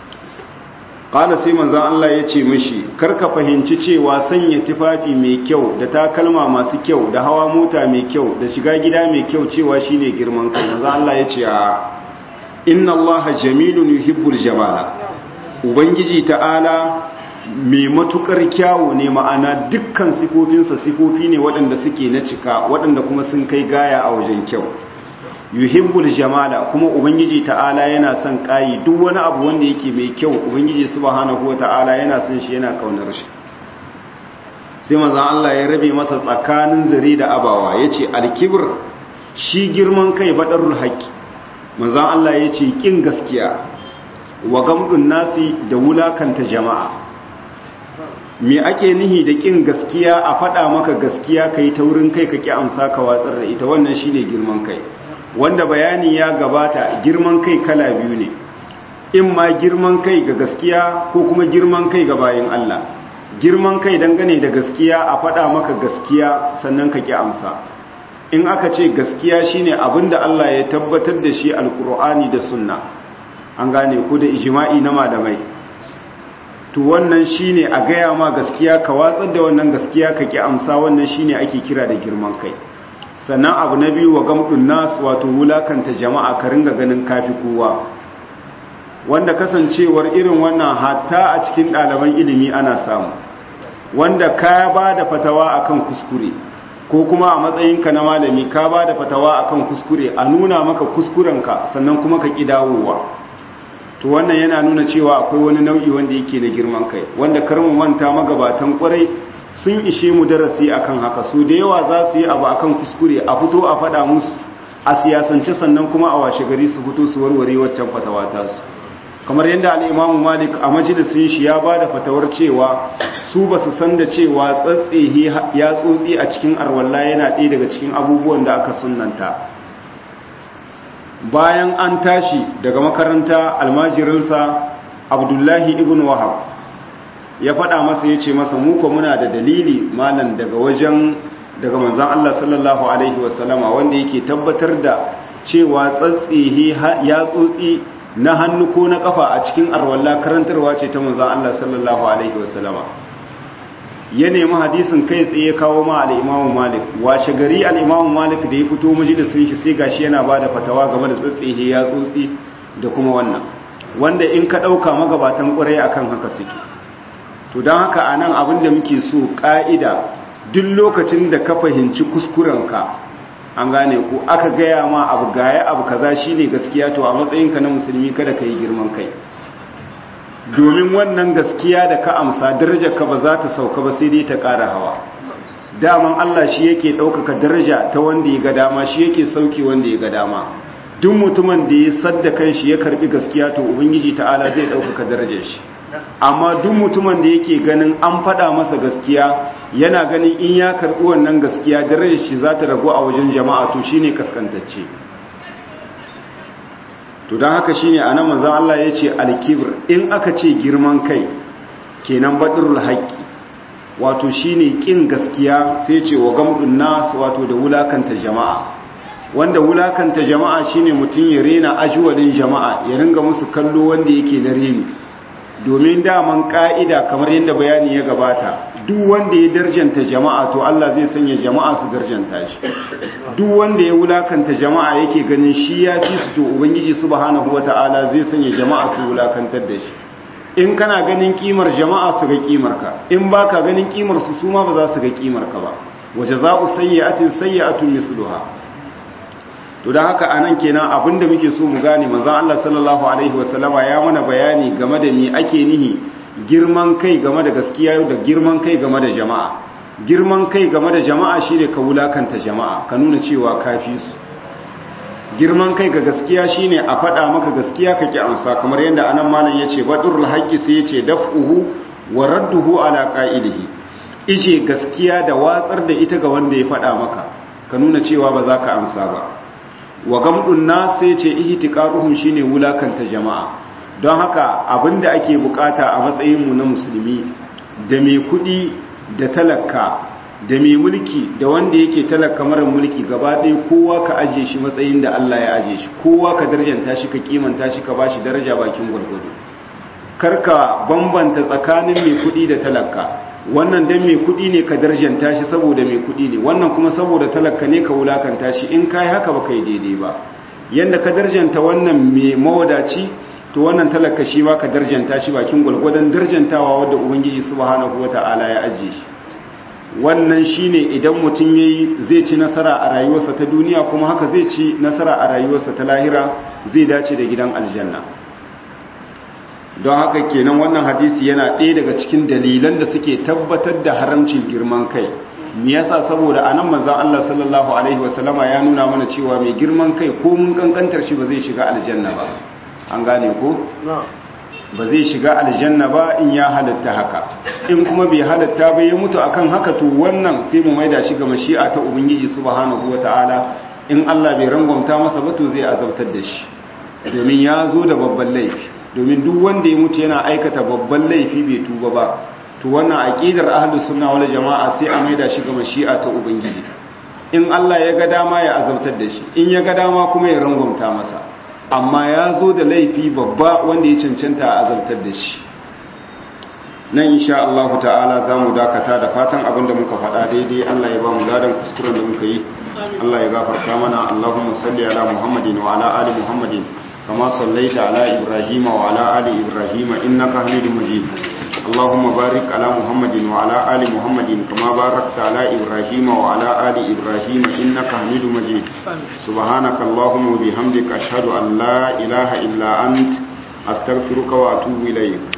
ƙala sai manzan Allah ya ce mishi karka fahimci cewa sanya tufafi mai kyau da takalma masu kyau da hawa mota mai kyau da shiga gida mai kyau cewa shine girman kai manzan Allah ya ce a inna Allah jamilun yuhibbul jamala ubangiji ta'ala mai matukar kyawu ne ma'ana dukkan sifofinsa sifofi ne waɗanda suke na cika waɗanda kuma sun kai gaya a wajen kyau yuhibbul jamala kuma ubangiji ta'ala yana son kayi duk wani abu wanda yake mai kyau ubangiji subhanahu wata'ala yana son shi yana kaunar shi sai manzon Allah ya rabe masa tsakanin zare da abawa yace al-kibr shi girman kai badarul haqi manzon Allah yace kin gaskiya wa gamdun nasi da wulakanta jama'a me ake nihi da kin gaskiya a faɗa maka gaskiya kai taurin kai ka ki amsa ka watsar da ita wannan shine girman kai wanda bayani ya gabata girman kai kala biyu ne in ma girman kai ga gaskiya ko kuma girman kai ga bayan Allah girman kai dangane da gaskiya a faɗa maka gaskiya sannan ka ki amsa in aka ce gaskiya shine abinda Allah ya tabbatar da shi alkur'ani da sunna an gane ko da ijma'i na malamai to wannan shine a gaya ma gaskiya ka watsar da wannan gaskiya ka ki amsa wannan shine ake kira da girman kai sannan abu na biyu wa gamdun nas wato wulakanta jama'a ka ringa ganin kafi kowa wanda kasancewar irin wannan hatta a cikin ɗaliban ilimi ana samu wanda ka ba da fatawa akan kuskure ko kuma a matsayinka na malami ka ba da fatawa akan kuskure a nuna maka kuskurenka sannan kuma ka ƙi dawowa to wannan yana nuna cewa akwai wani nau'i wanda yake na girman kai wanda karmu manta magabatan kwarai sun ishe mu darasi akan haka su da yawa za su yi abu akan kuskure a fito a faɗa musu a siyasance sannan kuma a washe gari su fito su warware waccan fatawa ta su kamar yadda al'imamu malik a majalisun shi ya ba da fatawar cewa su ba su san da cewa tsatsehe ya tsotsi a cikin arwalla yana ɗaya daga cikin abubuwan da aka sunanta bayan an tashi daga makaranta almajirinsa abdullahi ibn wahab ya faɗa masa ya ce masa muka muna da dalili malam daga wajen daga manzan Allah sallallahu Alaihi wasallama wanda yake tabbatar da cewa tsatsehe ya tsotsi na hannu ko na kafa a cikin arwalla karantarwa ce ta manzan Allah sallallahu Alaihi wasallama ya nemi hadisin kai tsaye kawo ma al'imamu malik washe gari al'imamu malik da ya fito majalisun shi sai gashi yana ba da fatawa game da tsatsehe ya tsotsi da kuma wannan wanda in ka ɗauka magabatan ƙwarai akan haka suke to don haka a nan abin da muke so ƙa'ida duk lokacin da ka fahimci kuskurenka an gane ku aka gaya ma abu gaya abu kaza shine gaskiya to a matsayinka na musulmi kada ka yi girman kai domin wannan gaskiya da ka amsa darajarka ba za ta sauka ba sai dai ta ƙara hawa daman Allah shi yake ɗaukaka daraja ta wanda ya ga dama shi yake sauki wanda ya ga dama duk mutumin da ya sadda kan shi ya karbi gaskiya to ubangiji ta'ala zai ɗaukaka darajar shi amma duk mutumin da yake ganin an faɗa masa gaskiya yana ganin in ya karɓi wannan gaskiya darajar shi za ta ragu a wajen jama'a to shine kaskantacce to don haka shine anan manzon Allah ya ce alkibir in aka ce girman kai kenan badrul haqqi wato shine kin gaskiya sai ce wa gamdun nas wato da wulakanta jama'a wanda wulakanta jama'a shine mutum ya rena ajwalin jama'a ya ringa musu kallo wanda yake na reni domin daman ka'ida kamar yadda bayani ya gabata duk wanda ya darjanta jama'a to Allah zai sanya jama'a su darjanta shi duk wanda ya wulakanta jama'a yake ganin shi ya ci su to ubangiji subhanahu wata'ala zai sanya jama'a su wulakantar da shi in kana ganin kimar jama'a su ga kimar ka in baka ganin kimar su su ma ba za su ga kimar ka ba wajaza'u sayyi'atin sayyi'atun misluha to dan haka anan kenan abinda muke so mu gane manzon Allah sallallahu alaihi wasallama ya mana bayani game da me ake nihi girman kai game da gaskiya da girman kai game da jama'a girman kai game da jama'a shine ka wulakanta jama'a ka nuna cewa kafi su girman kai ga gaskiya shine a faɗa maka gaskiya ka ki amsa kamar yadda anan malam yace badrul haqqi sai yace daf'uhu wa radduhu ala qa'ilihi ije gaskiya da watsar da ita ga wanda ya faɗa maka ka nuna cewa ba za ka amsa ba wa gamdun nas sai yace ihtiqaruhum shine wulakanta jama'a don haka abinda ake bukata a matsayinmu na musulmi da mai kudi da talaka da mai mulki da wanda yake talaka mara mulki gaba ɗaya kowa ka aje shi matsayin da Allah ya aje shi kowa ka darjanta shi ka kimanta shi ka ba shi daraja bakin gwargwado karka bambanta tsakanin mai kudi da talaka wannan dan mai kudi ne ka darjanta shi saboda mai kudi ne wannan kuma saboda talaka ne ka wulakanta shi in kai haka ba kai daidai ba yanda ka darjanta wannan mai mawadaci to wannan talaka shi ma ka darjanta shi bakin gwalgwadon darjantawa wadda ubangiji subhanahu wata'ala ya ajiye shi wannan shine idan mutum yayi zai ci nasara a rayuwarsa ta duniya kuma haka zai ci nasara a rayuwarsa ta lahira zai dace da gidan aljanna don haka kenan wannan hadisi yana ɗaya daga cikin dalilan da suke tabbatar da haramcin girman kai me yasa saboda anan manzon Allah sallallahu alaihi wasallama ya nuna mana cewa mai girman kai ko mun kankantar shi ba zai shiga aljanna ba an gane ko ba zai shiga aljanna ba in ya halatta haka in kuma bai halatta ba ya mutu akan haka to wannan sai mu maida shi ga mashi'a ta ubangiji subhanahu wataala in Allah bai rangwamta masa ba to zai azabtar da shi domin ya zo da babban laifi domin duk wanda ya mutu yana aikata babban laifi bai tuba ba to wannan aqidar ahlus sunna wal jamaa sai a maida shi ga mashi'a ta ubangiji in Allah ya ga dama ya azabtar da shi in ya ga dama kuma ya rangwamta masa amma ya zo da laifi babba wanda ya cancanta a azabtar da shi nan insha Allah ta'ala za mu dakata da fatan abin da muka faɗa daidai Allah ya ba mu ladan kuskuren da muka yi Allah ya gafarta mana Allahumma salli ala Muhammadin wa ala ali Muhammadin kama sallaita ala Ibrahim wa ala ali Ibrahim innaka Hamidum Majid اللهم بارك على محمد وعلى آل محمد كما باركت على إبراهيم وعلى آل إبراهيم إنك حميد مجيد سبحانك اللهم وبحمدك أشهد أن لا إله إلا أنت أستغفرك وأتوب إليك